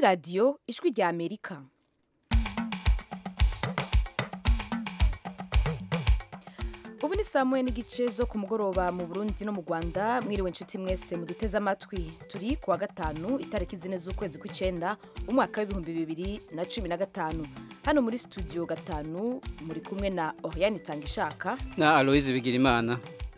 radiyo ijwi rya amerika ubu ni saa moya n'igice zo ku mugoroba mu burundi no mu rwanda mwiriwe inshuti mwese muduteze amatwi turi ku wa gatanu itariki zine z'ukwezi kw'icyenda umwaka w'ibihumbi bibiri na cumi na gatanu hano muri studio gatanu muri kumwe na oriane itangishaka na aloise bigirimana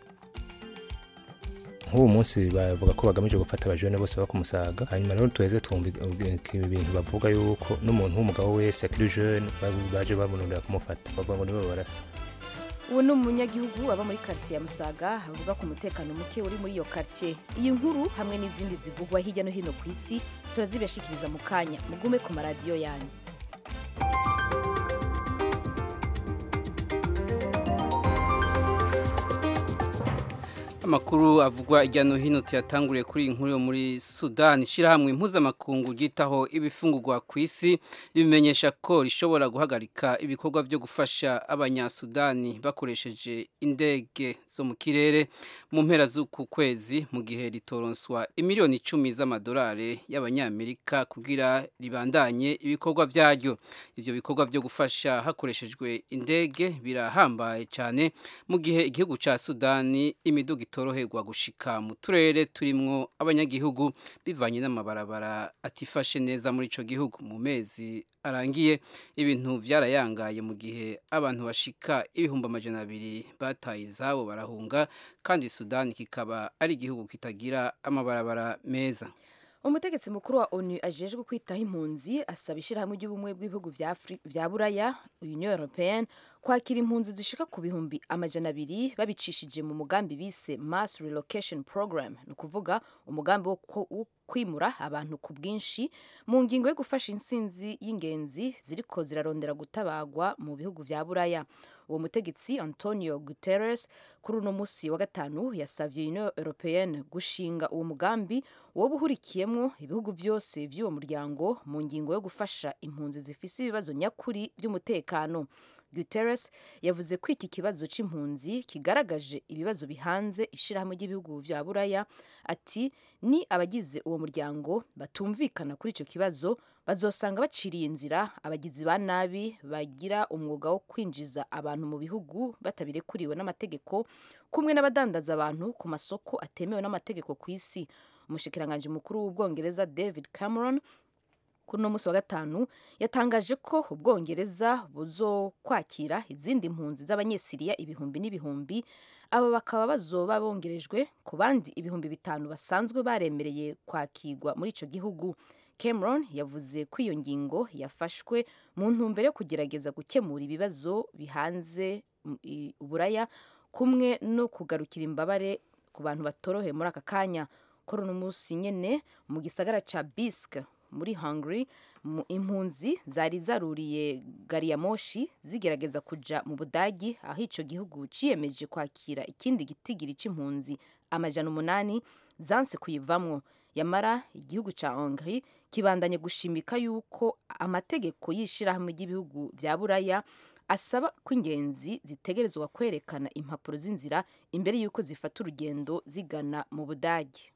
nk'ubu munsi bavuga ko bagamije gufata abajene bose baba ku musaga hanyuma rero tuheze twumva ibintu bavuga yuko n'umuntu w'umugabo wese akiri jeune baje babonera kumufata bavuga ngo nibo barasa ubu ni umunyagihugu aba muri karitsiye ya musaga avuga ku mutekano muke uri muri iyo karitsiye iyi nkuru hamwe n'izindi zivugwa hirya no hino ku isi turazibashikiriza mu kanya mugume ku maradiyo yanyu amakuru avugwa hirya no hino tuyatanguriye kuri iyi nkuru yo muri sudani ishyirahamwe mpuzamakungu ryitaho ibifungurwa ku isi ribimenyesha ko rishobora guhagarika ibikorwa byo gufasha abanyasudani bakoresheje indege zo mu kirere mu mpera z'uku kwezi mu gihe ritoronswa imiliyoni icumi z'amadolari y'abanyamerika kugira ribandanye ibikorwa byaryo ibyo bikorwa byo gufasha hakoreshejwe indege birahambaye cyane mu gihe igihugu cya sudani imiduga itoroherwa gushika mu turere turimwo abanyagihugu bivanye n'amabarabara atifashe neza muri ico gihugu mu mezi arangiye ibintu vyarayangaye mu gihe abantu bashika ibihumbi amajana abiri bataye izabo barahunga kandi sudani kikaba ari igihugu kitagira amabarabara meza umutegetsi mukuru wa onu ajejwe kwitaho impunzi asaba ishyirahamwe ry'ubumwe bw'ibihugu vya buraya union européenne kwakira impunzi zishika ku bihumbi amajana abiri babicishije mu mugambi bise mass relocation program ni ukuvuga umugambi wo kwimura abantu ku bwinshi mu ngingo yo gufasha insinzi y'ingenzi ziriko zirarondera gutabagwa mu bihugu vya buraya uwo mutegetsi antonio guterres kuri uno musi wa gatanu yasavye union européenne gushinga uwo mugambi woba uhurikiyemwo ibihugu vyose vy'uwo muryango mu ngingo yo gufasha impunzi zifise ibibazo nyakuri vy'umutekano guterres yavuze ko iki kibazo c'impunzi kigaragaje ibibazo bihanze ishirahamwe ry'ibihugu vya buraya ati ni abagize uwo muryango batumvikana kuri ico kibazo bazosanga baciriye inzira abagizi ba nabi bagira umwuga wo kwinjiza abantu mu bihugu batabirekuriwe n'amategeko kumwe n'abadandaza abantu ku masoko atemewe n'amategeko ku isi umushikiranganji mukuru w'ubwongereza david cameron kuri uno munsi wa gatanu yatangaje ko ubwongereza buzokwakira izindi mpunzi z'abanyesiriya ibihumbi n'ibihumbi aba bakaba bazoba bongerejwe ku bandi ibihumbi bitanu basanzwe baremereye kwakirwa muri ico gihugu cameron yavuze ko iyo ngingo yafashwe mu ntumbero yo kugerageza gukemura ibibazo bihanze uburaya kumwe no kugarukira imbabare ku bantu batoroheye muri aka kanya kuri uno munsi nyene mu gisagara ca bisk muri hungary impunzi zari zaruriye gari ya moshi zigerageza kuja mu budagi aho ico gihugu ciyemeje kwakira ikindi gitigiri c'impunzi amajana umunani zanse kuyivamwo yamara igihugu ca hungary kibandanye gushimika yuko amategeko y'ishirahamwe ry'ibihugu vya buraya asaba ko ingenzi zitegerezwa kwerekana impapuro z'inzira imbere y'uko zifata urugendo zigana mu budagi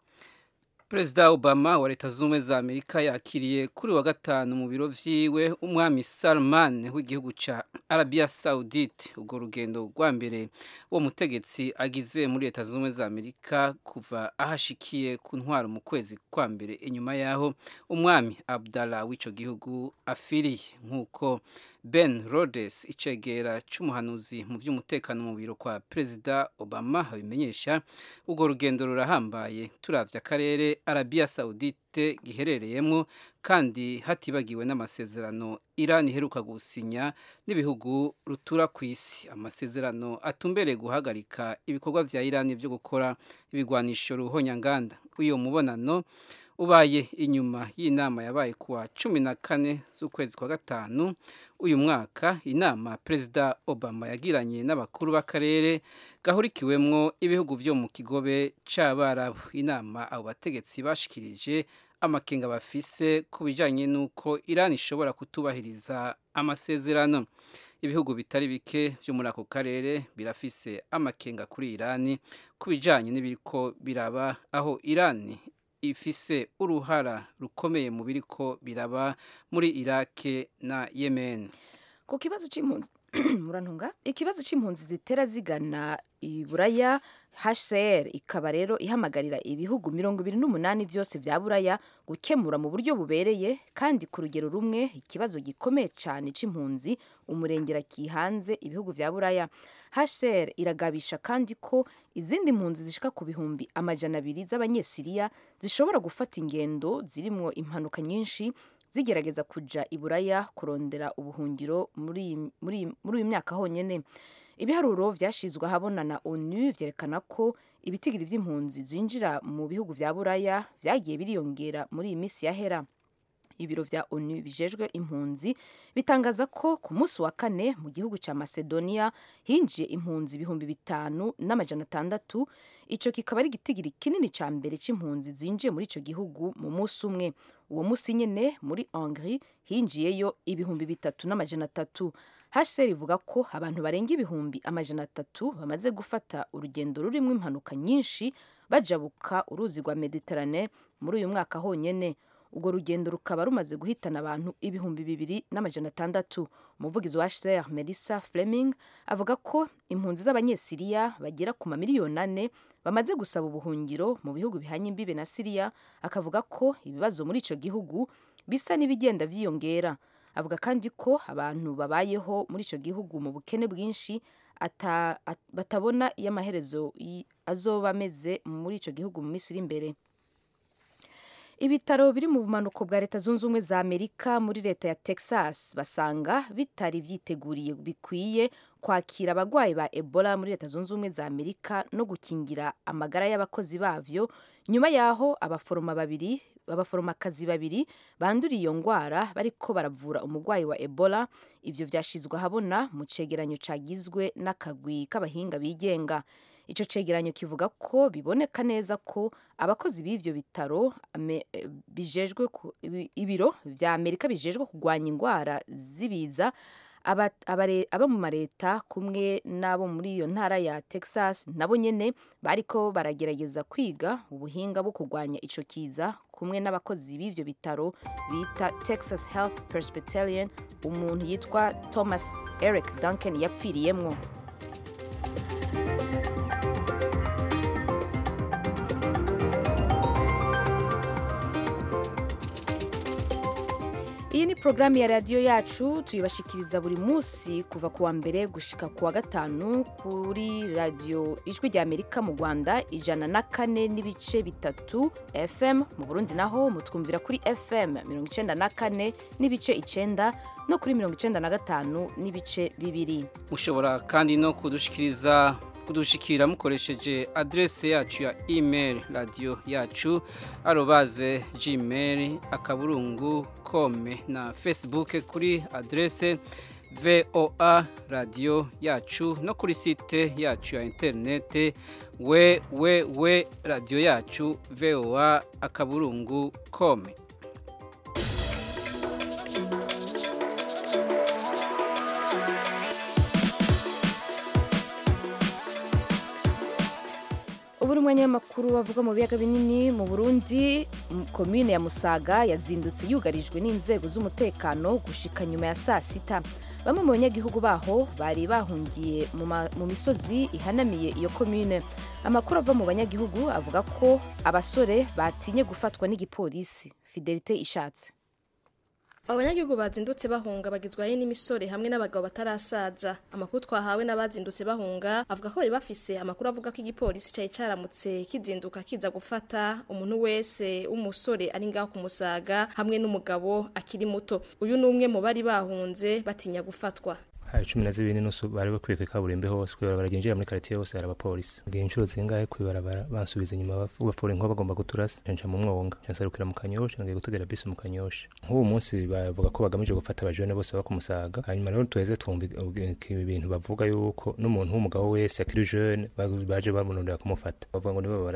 perezida obama wa leta z'ubumwe za amerika yakiriye kuri wa gatanu mu biro vyiwe umwami salman w'igihugu ca arabia saudite urwo rugendo rwa mbere uwo mutegetsi agize muri leta z'ubumwe za amerika kuva ahashikiye ku ntwaro mu kwezi kwa mbere inyuma yaho umwami abdallah w'ico gihugu afiriye nk'uko ben rhodes icegera c'umuhanuzi mu vy'umutekano mu biro kwa perezida obama abimenyesha urwo rugendo rurahambaye turavye akarere arabia saudite giherereyemo kandi hatibagiwe n'amasezerano iran iheruka gusinya n'ibihugu rutura ku isi amasezerano atumbereye guhagarika ibikorwa vya iran vyo gukora ibigwanisho ruhonyanganda uyo mubonano ubaye inyuma y'inama yabaye kuwa cumi na kane z'ukwezi kwa gatanu uyu mwaka inama perezida obama yagiranye n'abakuru b'akarere gahurikiwemwo ibihugu vyo mu kigobe c'abarabu inama abo bategetsi bashikirije amakenga bafise ku bijanye n'uko irani ishobora kutubahiriza amasezerano ibihugu bitari bike vyo muri ako karere birafise amakenga kuri irani ku bijanye n'ibiriko biraba aho irani ifise uruhara rukomeye mu biriko biraba muri Irake na Yemen ku kibazo c'impunzi murantunga ikibazo c'impunzi zitera zigana iburaya HCR ikaba rero ihamagarira ibihugu mirongo ibiri n'umunani vyose vya buraya gukemura mu buryo bubereye kandi ku rugero rumwe ikibazo gikomeye cane c'impunzi umurengera kihanze ibihugu vya buraya HCR iragabisha kandi ko izindi mpunzi zishika ku bihumbi amajana abiri z'abanyesiriya zishobora gufata ingendo zirimwo impanuka nyinshi zigerageza kuja iburaya kurondera ubuhungiro muri muri muri uyu myaka honyene ibiharuro vyashizwe ahabona na onu vyerekana ko ibitigiri vy'impunzi zinjira mu bihugu vya buraya vyagiye biriyongera muri iyi misi yahera ibiro vya onu bijejwe impunzi bitangaza ko ku munsi wa kane mu gihugu ca macedonia hinjiye impunzi ibihumbi bitanu n'amajana atandatu ico kikaba ari igitigiri kinini ca mbere c'impunzi zinjiye muri ico gihugu mu munsi umwe uwo munsi nyene muri hongrie hinjiyeyo ibihumbi bitatu n'amajana atatu HCR ivuga ko abantu barenga ibihumbi amajana atatu bamaze gufata urugendo rurimwo impanuka nyinshi bajabuka uruzi rwa Mediterane muri uyu mwaka honyene urwo rugendo rukaba rumaze guhitana abantu ibihumbi bibiri n'amajana atandatu umuvugizi wa HCR Melissa Fleming avuga ko impunzi z'abanyesiriya bagera ku mamiliyoni ane bamaze gusaba ubuhungiro mu bihugu bihanye imbibe na Siriya akavuga ko ibibazo muri ico gihugu bisa n'ibigenda vyiyongera avuga kandi ko abantu babayeho muri ico gihugu mu bukene bwinshi ata, at, batabona iyo amaherezo azoba ameze muri ico gihugu mu minsi iri imbere ibitaro biri mu bumanuko bwa leta zunze ubumwe za amerika muri leta ya texas basanga bitari vyiteguriye bikwiye kwakira abagwayi ba ebola muri leta zunze ubumwe za amerika no gukingira amagara y'abakozi bavyo nyuma yaho abaforoma babiri abaforomakazi babiri banduriye iyo ngwara bariko baravura umugwayi wa ebola ivyo vyashizwe ahabona mu cegeranyo cagizwe n'akagwi k'abahinga bigenga ico cegeranyo kivuga ko biboneka neza ko abakozi b'ivyo bitaro bijejwe ibiro vya amerika bijejwe kugwanya ingwara zibiza aba mu mareta kumwe n'abo muri iyo ntara ya texas nabo nyene bariko baragerageza kwiga ubuhinga bwo kugwanya ico kiza kumwe n'abakozi b'ivyo bitaro bita texas health presbyterian umuntu yitwa thomas eric duncan yapfiriyemwo iyi ni porogaramu ya radiyo yacu tuyibashikiriza buri munsi kuva ku wa mbere gushika ku wa gatanu kuri radiyo ijwi rya amerika mu rwanda ijana na kane n'ibice bitatu fm mu burundi naho mutwumvira kuri fm mirongo icenda na kane n'ibice icenda no kuri mirongo icenda na gatanu n'ibice bibiri mushobora kandi no kudushikiriza kudushikira mukoresheje adrese yacu ya email radio yacu arobaze gmail akaburungu kome na facebook kuri adrese voa radio yacu no kuri site yacu ya interinete www radio yacu voa akaburungu kome ubu ni umwanya w'amakuru bavuga mu biyaga binini mu burundi komine ya musaga yazindutse yugarijwe n'inzego z'umutekano gushika nyuma ya saa sita bamwe mu banyagihugu baho bari bahungiye mu misozi ihanamiye iyo komine amakuru ava mu banyagihugu avuga ko abasore batinye gufatwa n'igipolisi fidelite ishatse abanyagihugu bazindutse bahunga bagizwe ari n'imisore hamwe n'abagabo batarasaza amakuru twahawe n'abazindutse bahunga avuga ko bari bafise amakuru avuga ko igipolisi cari caramutse kizinduka kiza gufata umuntu wese w'umusore ari ngaho kumusaga hamwe n'umugabo akiri muto uyu ni umwe mu bari bahunze batinya gufatwa hari cumi na zibiri n'inusu bari bakwiye kwikaburimbi hose kwibarabara ryinjira muri karitiye hose hari abapolisi ngiye inshuro zingahe kwibarabara bansubiza inyuma bafura inkuba bagomba guturasa nca mu mwonga nsarukira mu kanyosha ngiye gutegera bisi mu kanyosha nk'ubu munsi bavuga ko bagamije gufata abajene bose baba kumusaga hanyuma rero tuheze twumva ibintu bavuga yuko n'umuntu w'umugabo wese akiri jeune baje bamurondera kumufata bavuga ngo nibo barasa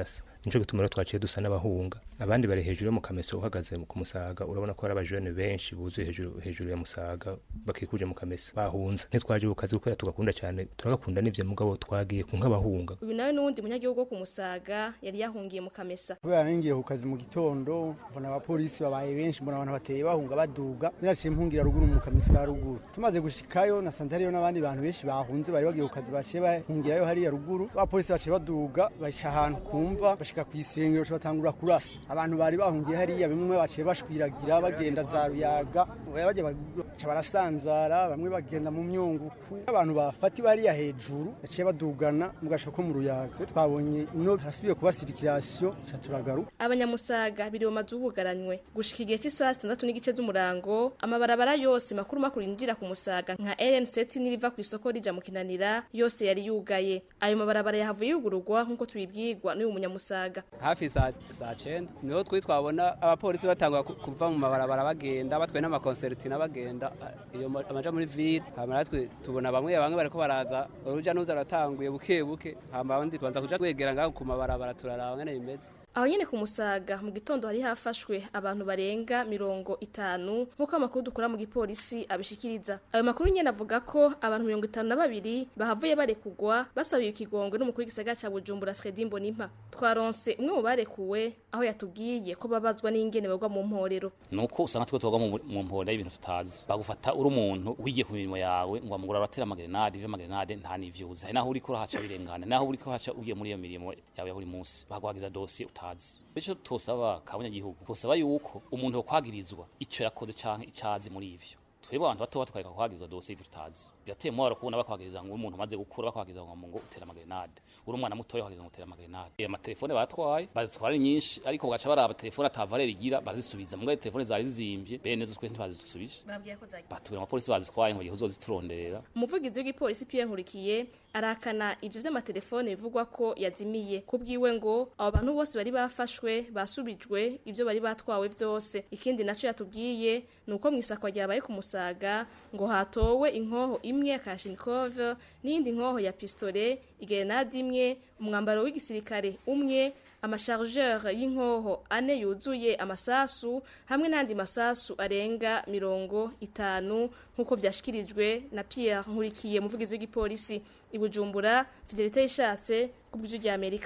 nico gituma rero twaciye dusa n'abahunga abandi bari hejuru yo mu kameso uhagaze ku musaga urabona ko hari abajene benshi buzuye hejuru hejuru ya musaga bakikuje mu kameso bahunze ntitwaje ku kazi kubera tugakunda cyane turagakunda n'ivyo mugabo twagiye ku nk'abahunga uyu nawe n'uwundi munyagihugu wo ku musaga yari yahungiye mu kamesa kubera ningiye ku kazi mu gitondo mbona abapolisi babaye benshi mbona abantu bateye bahunga baduga niraciye mpungira ruguru mu kamesa ka ruguru tumaze gushikayo nasanze hariyo n'abandi bantu benshi bahunze bari bagiye ku kazi baciye bahungirayo hariya ruguru abapolisi baciye baduga baca ahantu kumva bashika ku isengero baca batangura kurasa abantu bari bahungiye hariya bimwe baciye bashwiragira bagenda za ruyaga bagiye baca barasanzara bamwe bagenda mu myunguku abantu bafatiwe hariya hejuru baciye badugana mu gasho ko mu ruyaga Twe twabonye ino harasubiye kuba sirikirasiyo tuca turagaruka abanyamusaga biri mu mazu bugaranywe gushika igihe cy'isaha sitandatu n'igice z'umurango amabarabara yose makuru makuru yinjira ku musaga nka rn7 n'iriva ku isoko rija mu kinanira yose yari yugaye ayo mabarabara yahavuye yugururwa nk'uko tubibwirwa n'uyu munyamusaga hafi saa saa cyenda niho twi twabona abapolisi batangwa ku- kuva mu mabarabara bagenda batwaye n'amakonsertina bagenda a- iyo ma- amaja muri ville hama natwe tubona bamwe bamwe bariko baraza uruja n'uruza ruratanguye buke buke hama abandi tubanza kuja twegera ngaho ku mabarabara turaraba ngene bimeze aho nyene ku musaga mu gitondo hari hafashwe abantu barenga mirongo itanu nk'uko amakuru dukora mu gipolisi abishikiriza ayo makuru nyene avuga ko abantu mirongo itanu na babiri bahavuye barekugwa basabiye ikigongwe n'umukuru w'igisagara ca bujumbura fredi mbonimpa twaronse umwe mu barekuwe aho yatubwiye ko babazwa n'ingene bagwa mu mporero nuko usanga twe twoga mu mu mpora y'ibintu tutazi bagufata uri umuntu wigiye ku mirimo yawe ngo amugura aratera amagerenade ivyo amagerenade nta n'ivyuzi hari naho uriko urahaca birengana naho uriko urahaca ugiye muri iyo mirimo yawe ya buri munsi baguhagiza dosiye utazi bityo tosaba kabanyagihugu tosaba yuko umuntu yokwagirizwa ico yakoze canke icazi muri ivyo twebwe abantu bato batwareka kuhagirizwa dosiye ivyo tutazi birateye umubabaro kubona bakwagiriza ngo umuntu umaze gukura bakwagiriza ngo ngo utera amagerenade uri umwana mutoya wagize ngo utera amagerenade Eh, amatelefone batwaye bazitwara ari nyinshi ariko bagaca baraba telefone atavarera igira barazisubiza mugabo telefone zari zizimvye bene zo twese ntibazidusubije batubwira amapolisi bazitwaye ngo gihe uzozituronderera umuvugizi w'igipolisi Pierre Nkurikiye arakana ivyo vy'amatelefone bivugwa ko yazimiye kubwiwe ngo abo bantu bose bari bafashwe basubijwe ivyo bari batwawe vyose ikindi naco yatubwiye ni uko mw'isakwa ryabaye ku musaga ngo hatowe inkoho imwe ya Kalashnikov n'iyindi nkoho ya pistole igerenade imwe umwambaro w'igisirikare umwe amashargeur y'inkoho ane yuzuye amasasu hamwe n'andi masasu arenga mirongo itanu nk'uko vyashikirijwe na Pierre Nkurikiye umuvugizi w'igipolisi i Bujumbura Fidelite yishatse ku bw'ijwi rya Amerika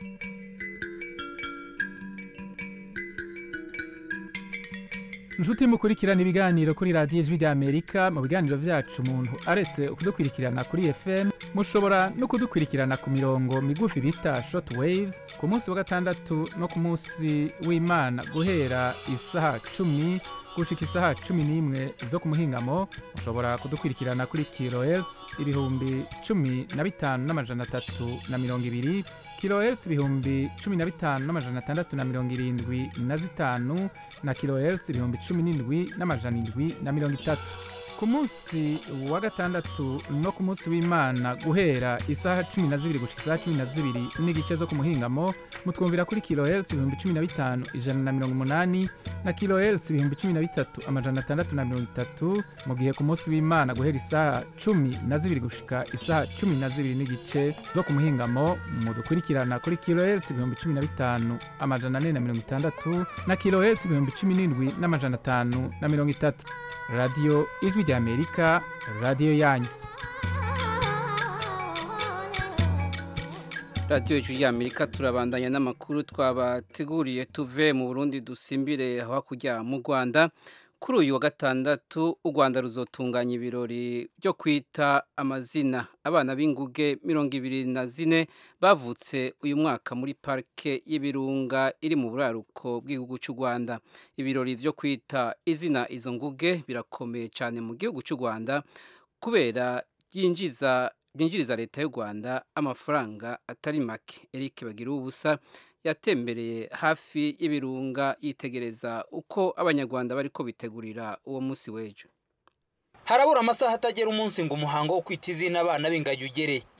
inshuti mukurikirana ibiganiro kuri radiyo ijwi ry'amerika mu biganiro byacu umuntu aretse kudukurikirana kuri fm mushobora no kudukurikirana ku mirongo migufi bita short waves ku munsi wa gatandatu no ku munsi w'imana guhera isaha cumi gushika isaha cumi n'imwe zo ku muhingamo mushobora kudukurikirana kuri kilohertz ibihumbi cumi na bitanu n'amajana atatu na mirongo ibiri kilohertz ibihumbi cumi na bitanu n'amajana atandatu na mirongo irindwi na zitanu na kilohertz ibihumbi cumi n'indwi n'amajana indwi na mirongo itatu ku munsi wa gatandatu no ku munsi w'imana guhera isaha cumi na zibiri gushika isaha cumi na zibiri n'igice zo ku muhingamo mutwumvira kuri kilohertz ibihumbi cumi na bitanu ijana na mirongo umunani na kilohertz ibihumbi cumi na bitatu amajana atandatu na mirongo itatu mu gihe ku munsi w'imana guhera isaha cumi na zibiri gushika isaha cumi na zibiri n'igice zo ku muhingamo mudukurikirana kuri kilohertz ibihumbi cumi na bitanu amajana ane na mirongo itandatu na kilohertz ibihumbi cumi n'indwi n'amajana atanu na mirongo itatu radiyo ijwi rya amerika radiyo yanyu radiyo ijwi y'amerika turabandanya n'amakuru twabateguriye tuve mu burundi dusimbire hakurya mu rwanda kuri uyu wa gatandatu u rwanda ruzotunganya ibirori byo kwita amazina abana b'inguge mirongo ibiri na zine bavutse uyu mwaka muri parike y'ibirunga iri mu buraruko bw'igihugu cy'u rwanda ibirori byo kwita izina izo nguge birakomeye cyane mu gihugu cy'u rwanda kubera byinjiza byinjiriza leta y'u rwanda amafaranga atari make eric bagira ubusa yatembereye hafi y'ibirunga yitegereza uko abanyarwanda bariko bitegurira uwo munsi w'ejo harabura amasaha atagera umunsi ngo umuhango wo kwita izina abana b'ingagi ugere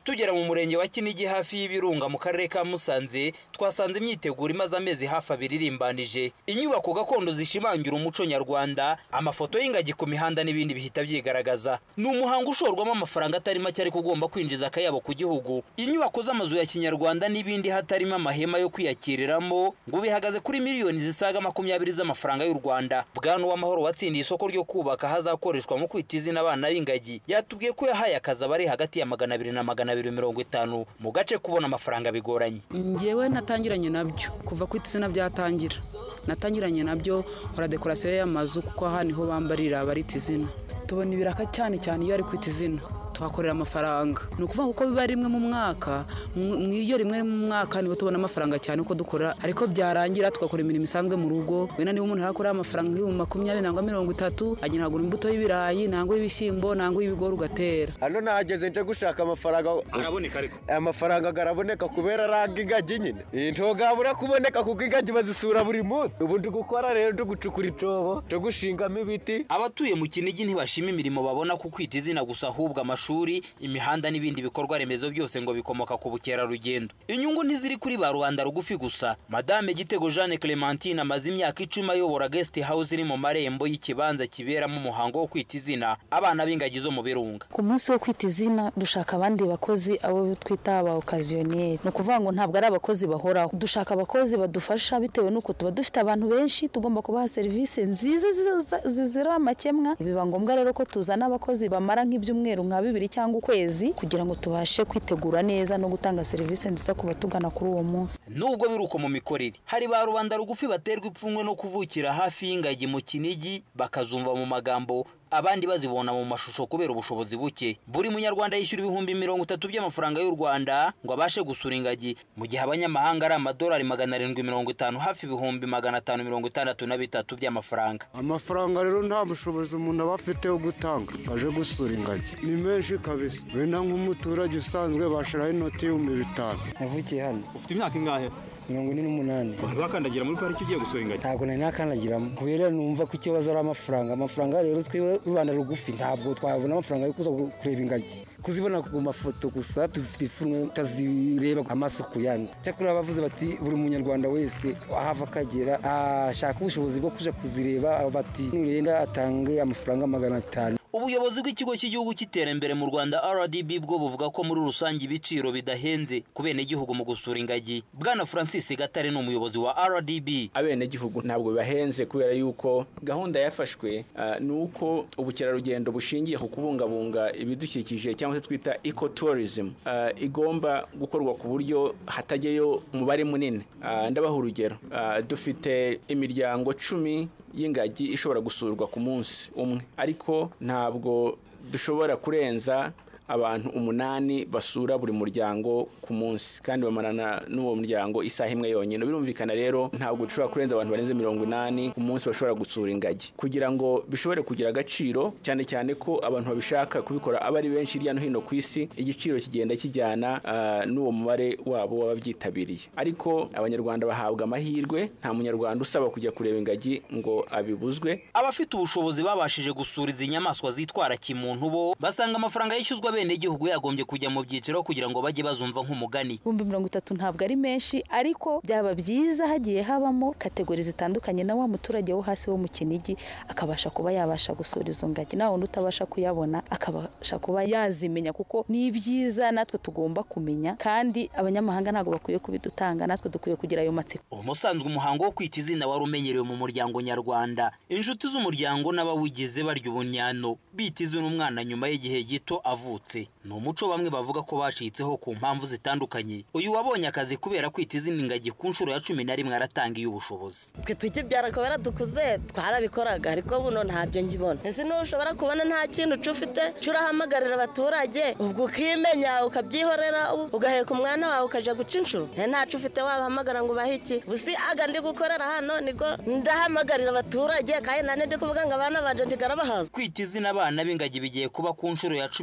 tugera mu murenge wa kinigi hafi y'ibirunga mu karere ka musanze twasanze imyiteguro imaze amezi hafi abiri irimbanije inyubako gakondo zishimangira umuco nyarwanda amafoto y'ingagi ku mihanda n'ibindi bihita byigaragaza ni umuhango ushorwamo amafaranga atari make ariko ugomba kwinjiza akayabo ku gihugu inyubako z'amazu ya kinyarwanda n'ibindi hatarimo amahema yo kwiyakiriramo ngo bihagaze kuri miliyoni zisaga makumyabiri z'amafaranga y'u rwanda bwana uwamahoro watsindiye isoko ryo kubaka hazakoreshwa mu kwita izina abana b'ingagi yatubwiye ko yahaye akazi abari hagati ya magana abiri na magana abiri mirongo itanu mu gace kubona amafaranga bigoranye ngewe natangiranye nabyo kuva kwita izina byatangira natangiranye nabyo nkora dekorasiyo y'amazu kuko aha niho bambarira barita izina tubona ibiraka cyane cyane iyo ari kwita izina tuhakorera amafaranga ni ukuvuga kuko biba rimwe mu mwaka mu iyo rimwe mu mwaka niho tubona amafaranga cyane uko dukora ariko byarangira tugakora imirimo isanzwe mu rugo wenda niba umuntu yakorera amafaranga nk'ibihumbi makumyabiri nangwa mirongo itatu agenda agura imbuto y'ibirayi nangwa y'ibishyimbo nangwa y'ibigori ugatera hano nahageze nje gushaka amafaranga araboneka ariko amafaranga araboneka kubera araga ingagi nyine ntogabura kuboneka kuko ingagi bazisura buri munsi ubu ndi gukora rero ndi gucukura icyobo cyo gushingamo ibiti abatuye mu kinigi ntibashima imirimo babona ku kwita izina gusa ahubwo amashuri imihanda n'ibindi bikorwa remezo byose ngo bikomoka ku bukerarugendo inyungu ntiziri kuri ba rubanda rugufi gusa madame gitego jeanne clementine amaze imyaka icumi ayobora guest house iri mu marembo y'ikibanza kiberamo umuhango wo kwita izina abana b'ingagi zo mu birunga ku munsi wo kwita izina dushaka abandi bakozi abo twita aba okaziyoneri ni ukuvuga ngo ntabwo ari abakozi bahoraho dushaka abakozi badufasha bitewe n'uko tuba dufite abantu benshi tugomba kubaha serivisi nziza zizira amakemwa biba ngombwa rero ko tuzana abakozi bamara nk'ibyumweru nka bibiri cyangwa ukwezi kugira ngo tubashe kwitegura neza no gutanga serivisi nziza ku batugana kuri uwo munsi nubwo biri uko mu mikorere hari ba rubanda rugufi baterwa ipfunwe no kuvukira hafi y'ingagi mu kinigi bakazumva mu magambo abandi bazibona mu mashusho kubera ubushobozi buke buri munyarwanda yishyura ibihumbi mirongo itatu by'amafaranga y'u rwanda ngo abashe gusura ingagi mu gihe abanyamahanga ari amadolari magana arindwi mirongo itanu hafi ibihumbi magana atanu mirongo itandatu na bitatu by'amafaranga amafaranga rero nta bushobozi umuntu aba afite wo gutanga aje gusura ingagi ni menshi kabisa wenda nk'umuturage usanzwe bashiraho inoti y'ibihumbi bitanu navukiye hano ufite imyaka ingahe mirongo ine n'umunani wakandagira muri pariki ugiye gusura ingagi ntabwo nari nakandagiramo kubera numva ko ikibazo ari amafaranga amafaranga rero twiwe rubanda rugufi ntabwo twabona amafaranga yo kuza kureba ingagi kuzibona ku mafoto gusa dufite ipfunwe tutazireba amaso ku yandi cyakora bavuze bati buri munyarwanda wese ahava akagera ashaka ubushobozi bwo kuja kuzireba bati nurenda atange amafaranga magana atanu ubuyobozi bw'ikigo cy'igihugu cy'iterambere mu rwanda rdb bwo buvuga ko muri rusange ibiciro bidahenze ku benegihugu mu gusura ingagi bwana francis gatare ni umuyobozi wa rdb abenegihugu ntabwo bibahenze kubera yuko gahunda yafashwe uh, ni uko ubukerarugendo bushingiye ku kubungabunga ibidukikije cyangwa se twita ecotourism uh, igomba gukorwa ku buryo hatajyayo umubare munini uh, ndabaha urugero uh, dufite imiryango cumi y'ingagi ishobora gusurwa ku munsi umwe ariko ntabwo dushobora kurenza abantu umunani basura buri muryango ku munsi kandi bamarana n'uwo muryango isaha imwe yonyine birumvikana rero ntabwo dushobora kurenza abantu barenze mirongo inani ku munsi bashobora gusura ingagi kugira ngo bishobore kugira agaciro cyane cyane ko abantu babishaka kubikora aba ari benshi hirya no hino ku isi igiciro kigenda kijyana uh, n'uwo mubare wabo w'ababyitabiriye ariko abanyarwanda bahabwa amahirwe nta munyarwanda usaba kujya kureba ingagi ngo abibuzwe abafite ubushobozi babashije gusura izi nyamaswa zitwara kimuntu bo basanga amafaranga yishyuzwa abenegihugu yagombye kujya mu byiciro kugira ngo bajye bazumva nk'umugani ibihumbi mirongo itatu ntabwo ari menshi ariko byaba byiza hagiye habamo kategori zitandukanye na wa muturage wo hasi wo mu kinigi akabasha kuba yabasha gusura izo ngagi nawe undi utabasha kuyabona akabasha kuba yazimenya kuko ni ibyiza natwe tugomba kumenya kandi abanyamahanga ntabwo bakwiye kubidutanga natwe dukwiye kugira ayo matsiko umusanzwe umuhango wo kwita izina wari umenyerewe mu muryango nyarwanda inshuti z'umuryango n'abawugize barya ubunyano bita izina umwana nyuma y'igihe gito avutse ni umuco bamwe bavuga ko bacitseho ku mpamvu zitandukanye uyu wabonye akazi kubera kwita izina ingagi ku nshuro ya cumi na rimwe aratangiye ubushobozi twe tukibyara kubera dukuze twarabikoraga ariko buno ntabyo ngibona ese niba ushobora kubona nta kintu uca ufite uca urahamagarira abaturage ubwo ukimenya ukabyihorera ugaheka umwana wawe ukajya guca inshuro ntacu ufite wabahamagara ngo ubahe iki busi aga ndi gukorera hano niko ndahamagarira abaturage kandi nane ndi kuvuga ngo abana banje ntigarabahaza kwita izina abana b'ingagi bigiye kuba ku nshuro ya cumi na rimwe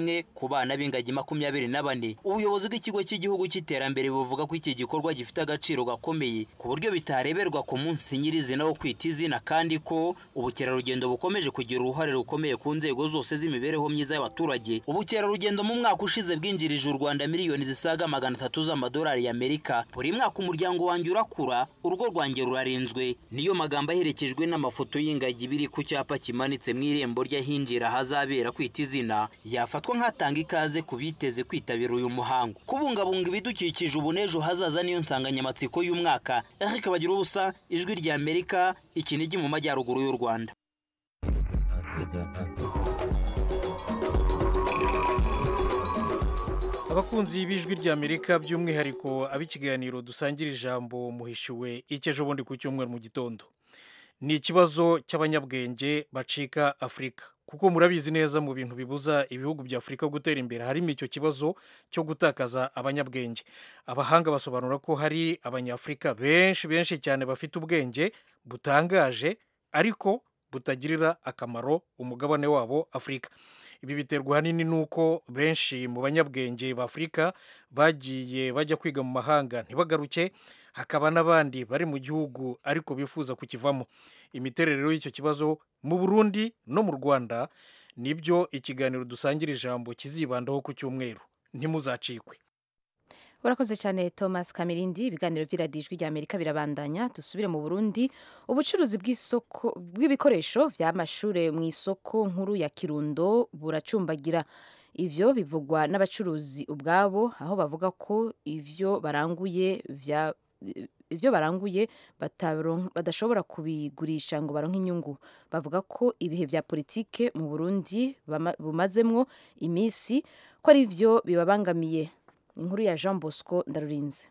rimwe ku bana b'ingagi makumyabiri na bane ubuyobozi bw'ikigo cy'igihugu cy'iterambere buvuga ko iki gikorwa gifite agaciro gakomeye ku buryo bitareberwa ku munsi nyirizina wo kwita izina kandi ko ubukerarugendo bukomeje kugira uruhare rukomeye ku nzego zose z'imibereho myiza y'abaturage ubukerarugendo mu mwaka ushize bwinjirije u rwanda miliyoni zisaga magana atatu z'amadolari y'amerika buri mwaka umuryango wanjye urakura urugo rwanjye rurarinzwe niyo magambo aherekejwe n'amafoto y'ingagi biri ku cyapa kimanitse mu irembo ry'ahinjira ahazabera kwita izina yafatwa nk'atanga ikaze ku biteze kwitabira uyu muhango kubungabunga ibidukikije ubu n'ejo hazaza niyo nsanganyamatsiko y'umwaka eric bagira ubusa ijwi rya amerika ikinigi mu majyaruguru y'u rwanda abakunzi b'ijwi ry'amerika by'umwihariko ab'ikiganiro dusangira ijambo muhishiwe icyo bundi ku cyumweru mu gitondo ni ikibazo cy'abanyabwenge bacika afurika kuko murabizi neza mu bintu bibuza ibihugu bya afurika gutera imbere harimo icyo kibazo cyo gutakaza abanyabwenge abahanga basobanura ko hari abanyafurika benshi benshi cyane bafite ubwenge butangaje ariko butagirira akamaro umugabane wabo afurika ibi biterwa ahanini n'uko benshi mu banyabwenge b'afurika bagiye bajya kwiga mu mahanga ntibagaruke hakaba n'abandi bari mu gihugu ariko bifuza kukivamo imiterere y'icyo kibazo mu burundi no mu rwanda nibyo ikiganiro dusangira ijambo kizibandaho ku cyumweru ntimuzacikwe urakoze cyane thomas kamirindi ibiganiro by'iradijwi rya amerika birabandanya dusubire mu burundi ubucuruzi bw'isoko bw'ibikoresho by'amashuri mu isoko nkuru ya kirundo buracumbagira ivyo bivugwa n'abacuruzi ubwabo aho bavuga ko ivyo baranguye vya ibyo baranguye badashobora kubigurisha ngo baronke inyungu bavuga ko ibihe bya politike mu burundi bumazemwo iminsi ko ari byo bibabangamiye inkuru ya jean bosco ndarurinze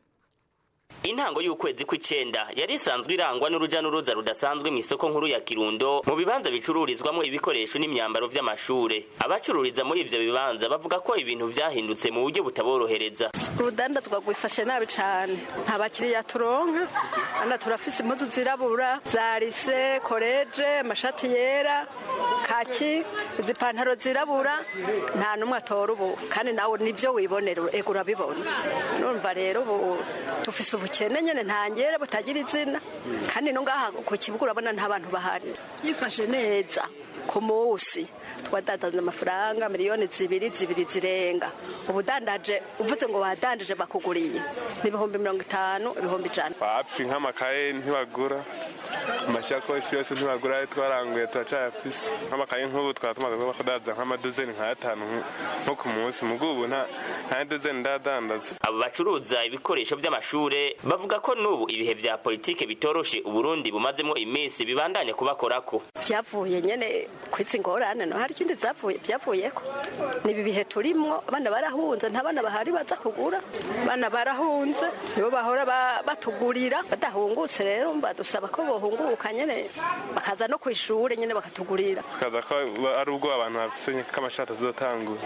intango y'ukwezi kw'icenda yari isanzwe irangwa n'uruja n'uruza rudasanzwe mu isoko nkuru ya kirundo mu bibanza bicururizwamo ibikoresho n'imyambaro vy'amashure abacururiza muri ivyo bibanza bavuga ko ibintu vyahindutse mu buryo butaborohereza urudandazwa rwifashe nabi cane nta bakiriya turonka ana turafise impuzu zirabura za rise koleje amashati yera kaki izi pantaro zirabura nta n'umwe atora ubu kandi nawe nivyo wibonera ego urabibona numva rero ubu dufise ubukene nyene ntangere butagira izina kandi no ngaha ku kibuga urabona nta bantu bahari byifashe neza ku munsi twadandaza amafaranga miliyoni zibiri zibiri zirenga ubudandaje uvuze ngo wadandaje bakuguriye ni ibihumbi mirongo itanu ibihumbi ijana wapi nk'amakaye ntibagura amashakoshi yose ntibagura ayo twaranguye turacayafise nk'amakaye nk'ubu twaba tumaze kuba kudandaza nk'amadozeni nk'atanu nko ku munsi mugo ubu nta nta dozeni ndadandaza abo bacuruza ibikoresho by'amashure bavuga ko n'ubu ibihe vya politike bitoroshe uburundi bumazemo iminsi bibandanya kubakorako byavuye nyene kwitsa ingorane no hari ikindi zapfuye byavuyeko ni ibi bihe turimwo abana barahunze nta bana bahari baza kugura abana barahunze nibo bahora batugurira badahungutse rero badusaba ko bohunguka nyene bakaza no ku ishuri nyene bakatugurira tukaza ko ari ubwo abantu bafise k'amashati azotangura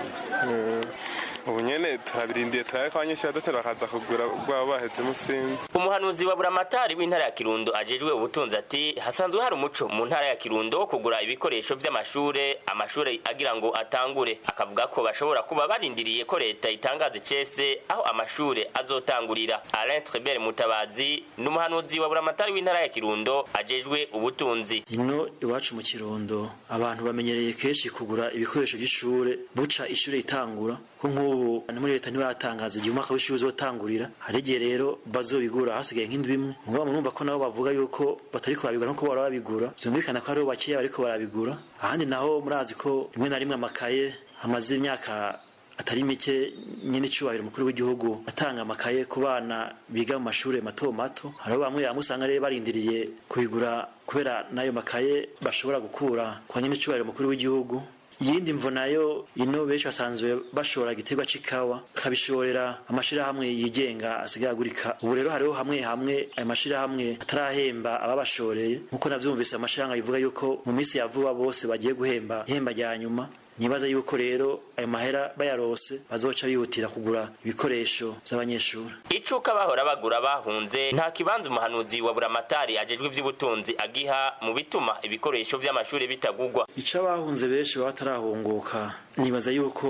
ubu nyene turabirindiye turabe ko abanyeshuri badotera bakaza kugura ubwabo baheze musinzi umuhanuzi wa buramatari w'intara ya kirundo ajejwe ubutunzi ati hasanzwe hari umuco mu ntara ya kirundo wo kugura ibikoresho vy'amashure amashure agira ngo atangure akavuga ko bashobora kuba barindiriye ko leta itangaza icese aho amashure azotangurira alain trebert mutabazi ni umuhanuzi wa buramatari w'intara ya kirundo ajejwe ubutunzi ino iwacu mu kirundo abantu bamenyereye kenshi kugura ibikoresho by'ishure buca ishure itangura ko nk'ubu muri leta ntibatangaza igihe umwaka w'ishuri uzotangurira hari igihe rero bazobigura hasigaye nk'indwi imwe mugabo murumva ko nabo bavuga yuko batariko barabigura nkuko bahora babigura vyumvikana ko hariho bakeya bariko barabigura ahandi naho murazi ko rimwe na rimwe amakaye amaze imyaka atari mike nyine icubahiro umukuru w'igihugu atanga amakaye ku bana biga mu mashuri mato mato hariho bamwe bamwe usanga rero barindiriye kubigura kubera n'ayo makaye bashobora gukura kwa nyine icubahiro umukuru w'igihugu iyindi mvo nayo ino benshi basanzwe bashora igiterwa c'ikawa bakabishorera amashirahamwe yigenga asigaye agurika ubu rero hariho hamwe hamwe ayo mashirahamwe atarahemba ababashoreye nk'uko navyumvise amashirahamwe bivuga yuko mu minsi ya vuba bose bagiye guhemba ihemba rya nyuma nibaza yuko rero ayo mahera bayarose bazoca bihutira kugura ibikoresho by'abanyeshuri icuka bahora bagura bahunze nta kibanza umuhanuzi wa buramatari ajejwe ivy'ubutunzi agiha mu bituma ibikoresho vy'amashuri bitagugwa ico abahunze benshi baba batarahunguka nibaza yuko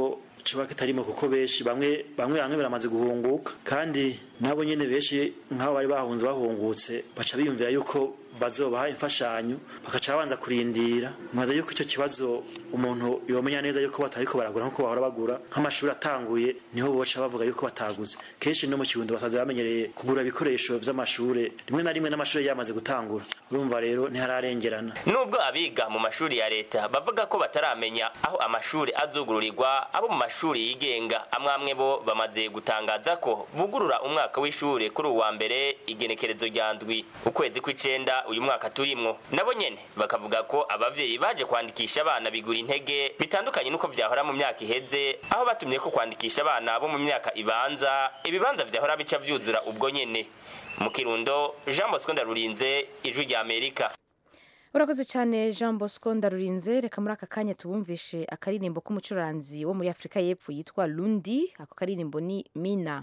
coba kitarimo kuko benshi bamwe bamwe bamwe baramaze guhunguka kandi nabo nyene benshi nk'abo bari bahunze bahungutse baca biyumvira yuko bazobaha imfashanyo bakaca babanza kurindira mwaza yuko icyo kibazo umuntu yomenya neza yuko batariko baragura nkuko bahora bagura nk'amashuri atanguye niho boca bavuga yuko bataguze kenshi no mu kirundo basaza bamenyereye kugura ibikoresho vy'amashure rimwe na rimwe n'amashuri yamaze gutangura urumva rero ntihararengerana nubwo abiga mu mashuri ya leta bavuga ko bataramenya aho amashuri azugururirwa abo mu mashuri yigenga amwe amwe bo bamaze gutangaza ko bugurura umwaka w'ishure kuri uwa mbere igenekerezo rya ndwi ukwezi kw'icenda uyu mwaka turimwo nabo nyene bakavuga ko abavyeyi baje kwandikisha abana bigura intege bitandukanye nuko vyahora mu myaka iheze aho batumye ko kwandikisha abana bo mu myaka ibanza ibibanza vyahora bica vyuzura ubwo nyene mu kirundo jean bosco ndarurinze ijwi rya amerika urakoze cyane jean bosco ndarurinze reka muri aka kanya tubumvishe akaririmbo k'umucuranzi wo muri afurika y'epfo yitwa lundi ako karirimbo ni mina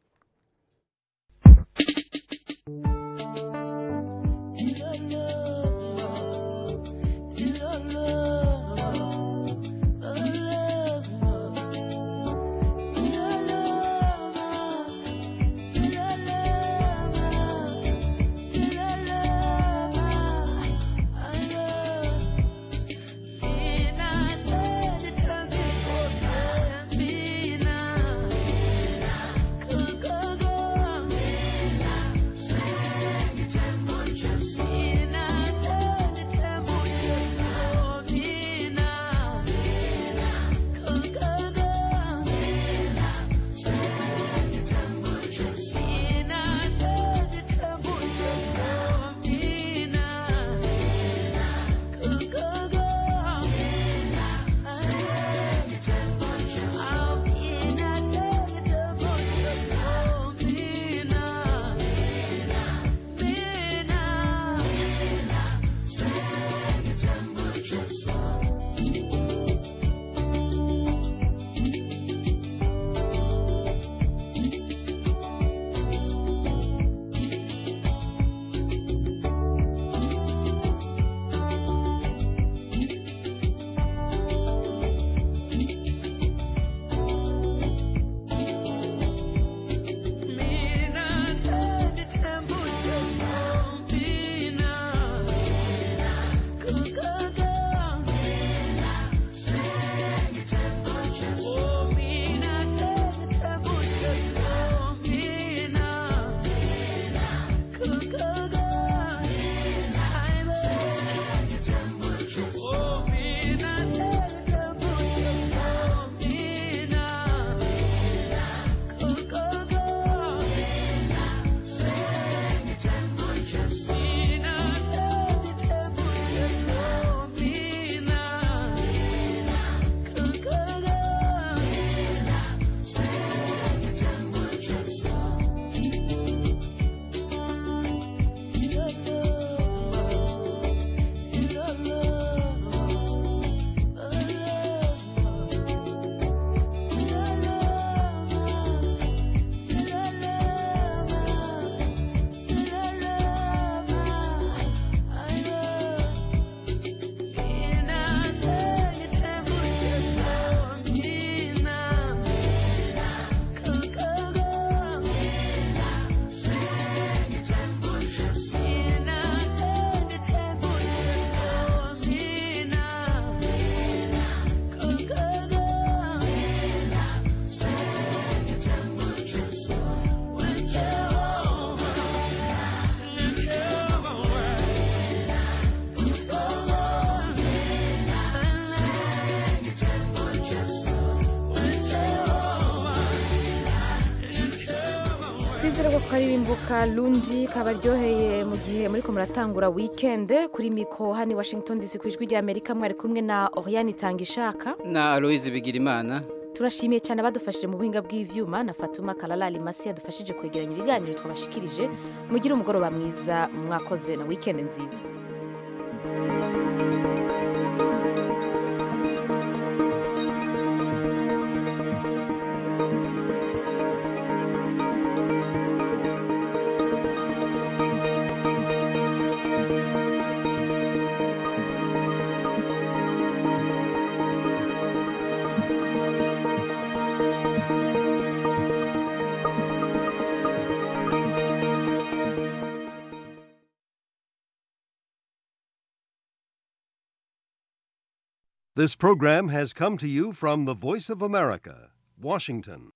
twizere ko karirimbuka lundi kabaryoheye mu gihe muri ko muratangura wikende kuri miko hano i washington dc ku ijwi ry'amerika mwari kumwe na oriane itanga ishaka na aloyizi bigirimana turashimiye cyane abadufashije mu buhinga bw'ivyuma na fatuma kararari masi yadufashije kwegeranya ibiganiro twabashikirije mugire umugoroba mwiza mwakoze na wikende nziza This program has come to you from the Voice of America, Washington.